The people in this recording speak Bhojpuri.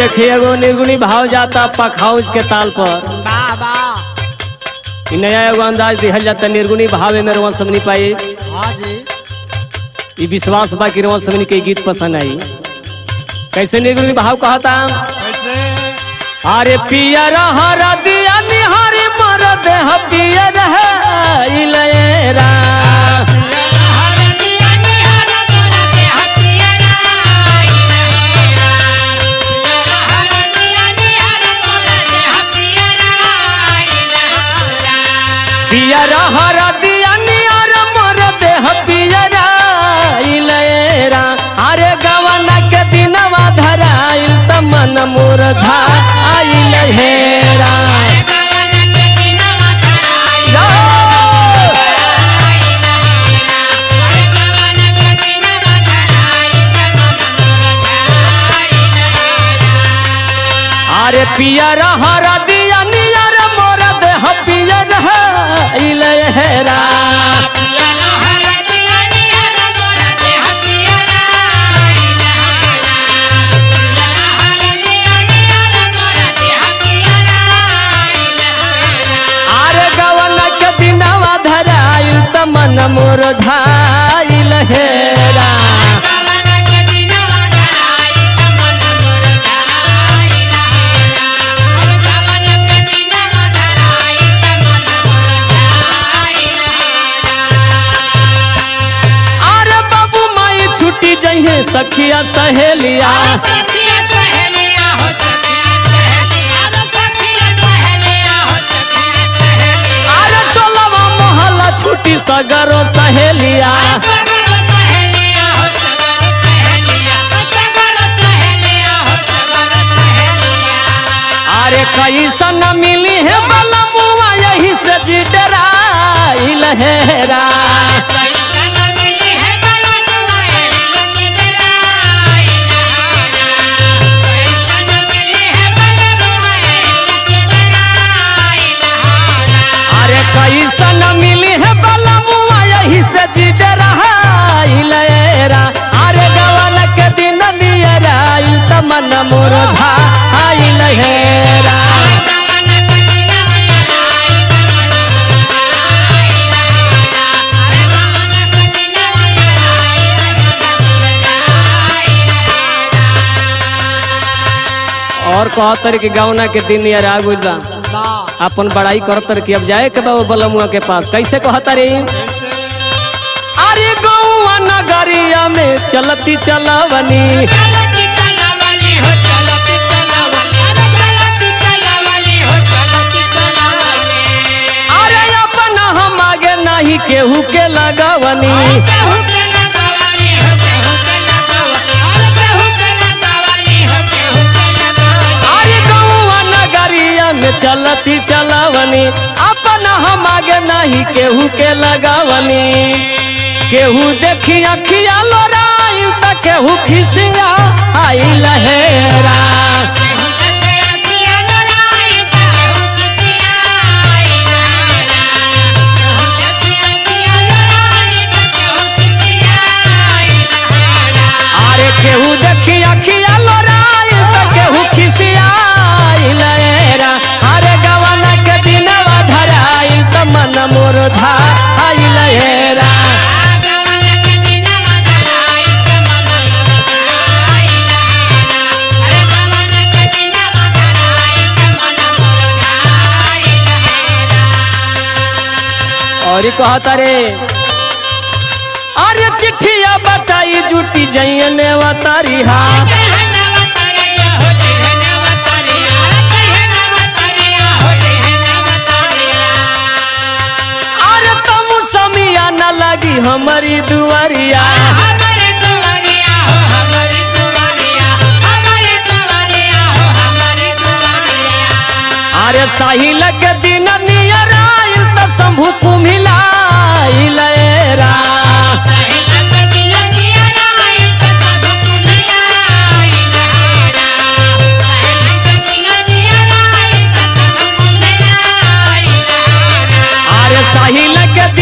देखिए एगो निर्गुणी भाव जाता पखाउज के ताल पर वाह वाह इ नया एगो अंदाज दिहल जाता निर्गुणी भाव में रोवन समनी पाई हाँ जी ई विश्वास बा कि रोवन समनी के गीत पसंद आई कैसे निर्गुणी भाव कहता कैसे अरे पियर हर दिया निहारे मर देह पियर है इलेरा पियर हर दिया निहार मर देह पियर इलेरा अरे गवना के दिनवा धराइल त मन मोर झा आइल हेरा अरे पियर हर दिया नियर मोर देह पियर इलेरा अरे गवना के दिनवा धराइल त मन मोर झाइल हेरा अरे बाबू माई छुट्टी जइहे सखिया सहेलिया अरे टोलवा मोहल्ला छुट्टी सगरो सहेलिया अरे कैसन मिली है बलमुआ यही से जिडराइल हेरा अरे कैसन मिली है बलमुआ यही से जिडराइल हेरा अरे गवन के दिन नियराइल त मन मोर झाइल हेरा और कहतर कि गौना के दिन यार आ गइल बा वाह अपन बड़ाई करतर कि अब जाए के बा वो बलमुआ के पास कैसे कहता रे अरे गौआ नगरिया में चलती चलवनी अरे अपन हम आगे नहीं केहू के लगवनी अरे गौआ नगरिया में चलती चलवनी अपन हम आगे नहीं केहू के लगवनी केहू देखी अखिया लोराई त केहू खिसिया आई लहेरा अरे केहू देखी अखिया लोराई त केहू खिसिया आई लहेरा अरे गवाना के दिनवा धराई त मन मोर धा आई लहेरा और कहता रे अरे चिट्ठिया बताई जुटी जइने वतारी हा अरे तुम समिया न लगी हमारी दुआरिया अरे साहिल के दिन नियर आइल त शंभु कुम्हिलाइल रा अरे साहिल के